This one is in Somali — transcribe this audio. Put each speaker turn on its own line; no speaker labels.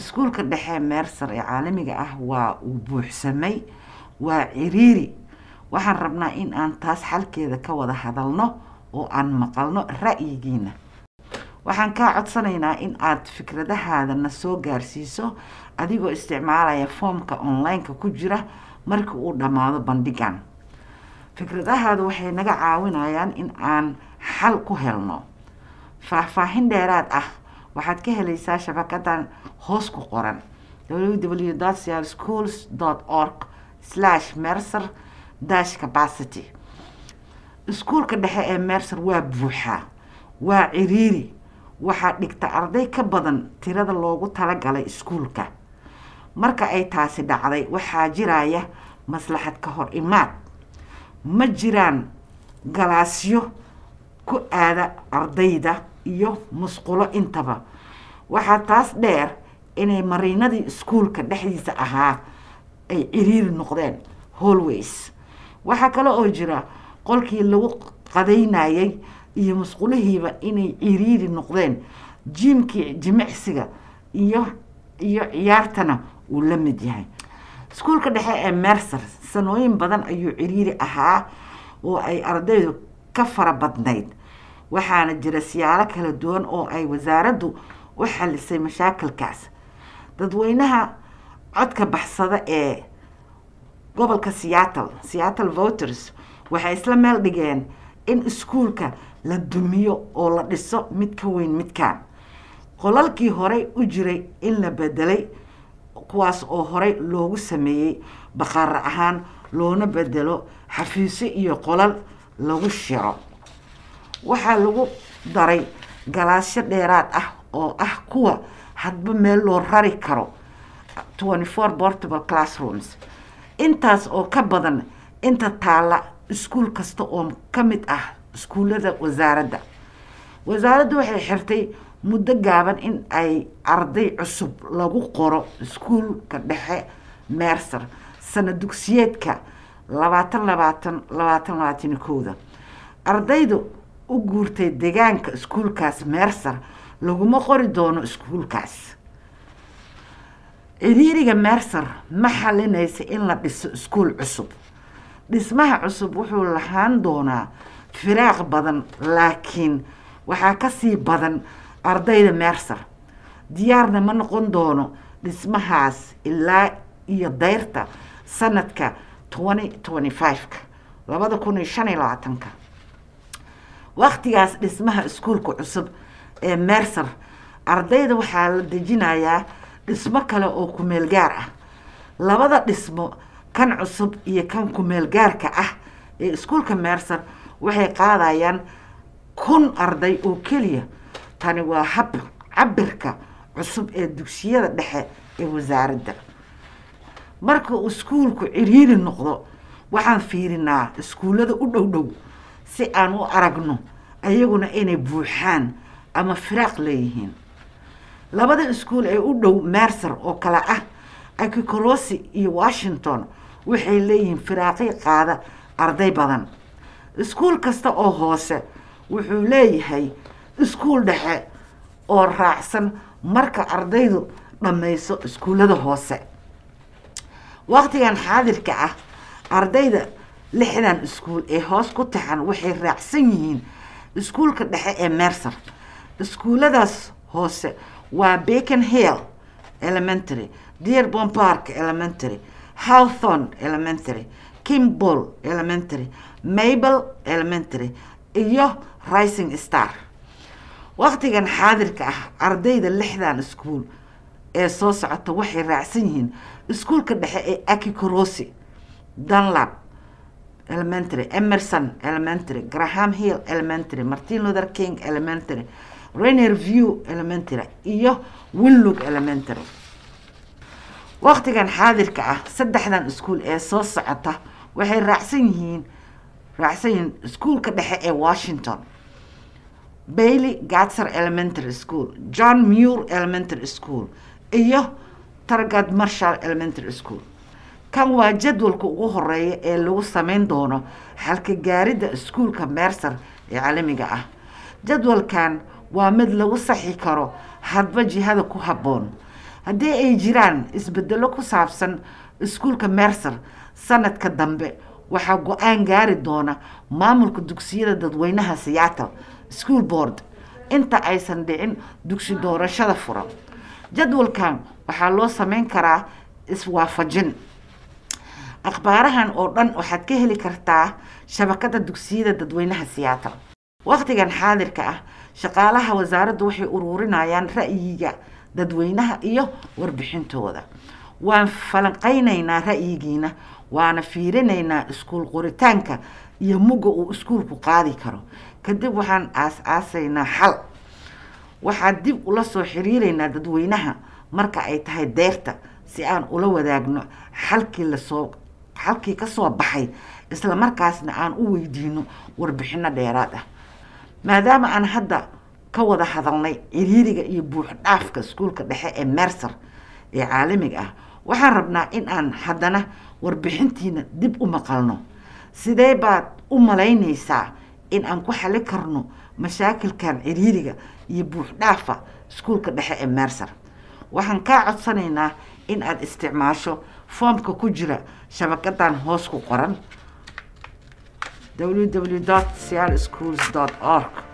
iskuulka dhexe meerser ee caalamiga ah waa uu buuxsamay waa ciriiri waxaan rabnaa in aan taas xalkeeda ka wada hadalno oo aan maqalno ra'yigiina waxaan kaa codsanaynaa in aad fikradahaadana soo gaarsiiso adigoo isticmaalaya foomka online-ka ku jira marka uu dhammaado bandhigan fikradahaadu waxay naga caawinayaan in aan xal ku helno faahfaahin dheeraad ah waxaad ka helaysaa shabakadan hoos ku qoran www schools org mercer dash capacity iskuulka dhexe ee mercer waa buuxaa waa ciriiri waxaa dhigta arday ka badan tirada loogu talagalay iskuulka marka ay taasi dhacday waxaa jiraya maslaxad ka hor imaad ma jiraan galaasyo ku aada ardayda iyo musqulo intaba waxaa taas dheer inay mariinadii iskuulka dhexdiisa ahaa ay ciriiri noqdeen hallways waxaa kale oo jira qolkii lagu qadaynayay iyo musqulihiiba inay ciriiri noqdeen jiimkii jimicsiga iyo iyo ciyaartana uu la mid yahay iskuulka dhexe ee mercer sanooyin badan ayuu ciriiri ahaa oo ay ardaydu ka fara badnayd waxaana jira siyaalo kala duwan oo ay wasaaraddu u xalisay mashaakilkaas dadweynaha codka baxsada ee gobolka seattle seattle voters waxay isla meel dhigeen in iskuulka la dumiyo oo la dhiso mid ka weyn midkaan qolalkii horey u jiray in la bedelay kuwaas oo horey loogu sameeyey baqaar ahaan loona bedelo xafiisyo iyo qolal lagu shiro waxaa lagu daray galaasyo dheeraad ah oo ah kuwa hadba meel loo rari karo twenty four portable classrooms intaas oo ka badan inta taalla iskuul kasta oo ka mid ah iskuullada wasaaradda wasaaraddu waxay xirtay muddo gaaban in ay arday cusub lagu qoro iskuulka dhexe meerser sana dugsiyeedka labaatan labaatan labaatan labaatan kowda ardaydu u guurtay deegaanka iskuulkaas meerser laguma qori doono iskuulkaas ciriiriga meerser ma xalinaysa in la dhiso iskuul cusub dhismaha cusub wuxuu lahaan doonaa firaaq badan laakiin waxaa kasii badan ardayda meerser diyaarna ma noqon doono dhismahaas ilaa iyo dayrta sanadka twenty twenty five-ka labada kun iyo shan iyo labaatanka waktigaas dhismaha iskuulka cusub ee meerser ardayda waxaa la dejinayaa dhismo kale oo kumeel gaar ah labada dhismo kan cusub iyo kan kumeel gaarka ah ee iskuulka meerser waxay qaadayaan kun arday oo keliya tani waa hab cabirka cusub ee dugsiyada dhexe ee wasaaradda marka uu iskuulku ciriiri noqdo waxaan fiirinaa iskuullada u dhow dhow si aan u aragno ayaguna inay buuxaan ama firaaq leeyihiin labada iskuul ee u dhow mercer oo kale ah akikorosi iyo washington waxay leeyihiin firaaqi qaada arday badan iskuul kasta oo hoose wuxuu leeyahay iskuul dhexe oo raacsan marka ardaydu dhammayso iskuullada hoose waqtigan xaadirka ah ardayda lixdan iskuul ee hoos ku taxan waxay raacsan yihiin iskuulka dhexe ee mercer iskuulladaas hoose waa bacon hill elementary dearbon park elementary howthorn elementary kimball elementary mabel elementary iyo rising star waqtigan xaadirka ah ardayda lixdan iskuul ee soo socota waxay raacsan yihiin iskuulka dhexe ee akikorosi dunlap elementary emerson elementary graham hill elementary martin luther king elementary rainer view elementary iyo winlug elementary waqtigan xaadirka ah saddexdan iskuul ee soo socota waxay raacsan yihiin raacsan yihiin iskuulka dhexe ee washington bailey gatser elementary school john muir elementary school iyo targad marshall elementary school kan waa jadwalka ugu horeeya ee lagu sameyn doono xalka gaaridda iskuulka mercer ee caalamiga ah jadwalkan waa mid lagu saxi karo hadba jihada ku habboon haddii ay jiraan isbedelo ku saabsan iskuulka mercer sanadka dambe waxaa go-aan gaari doona maamulka dugsiyada dadweynaha seattle school board inta aysan dhicin dugsi doorashada furan jadwalkan waxaa loo sameyn karaa iswaafajin akhbaarahan oo dhan waxaad ka heli kartaa shabakada dugsiyada dadweynaha seattle wakhtigan xaadirka ah shaqaalaha wasaaraddu waxay ururinayaan ra'yiga dadweynaha iyo warbixintooda waan falanqaynaynaa ra'yigiina waana fiirinaynaa iskuul qoritaanka iyo mugga uu iskuulku qaadi karo kadib waxaan aas-aasaynaa xal waxaan dib ula soo xiriireynaa dadweynaha marka ay tahay deerta si aan ula wadaagno xalkii lasoo xalkii kasoo baxay isla markaasna aan u weydiino warbixino dheeraad ah maadaama aan hadda ka wada hadalnay ciriiriga iyo buuxdhaafka iskuulka dhexe ee mercer ee caalamiga ah waxaan rabnaa in aan haddana warbixintiina dib u maqalno sidee baad u malaynaysaa in aan ku xali karno mashaakilkan ciriiriga iyo buuxdhaafa iskuulka dhexe ee mercer waxaan kaa codsanaynaa in aad isticmaasho foomka ku jira shabakadan hoos ku qoran www seattle schools org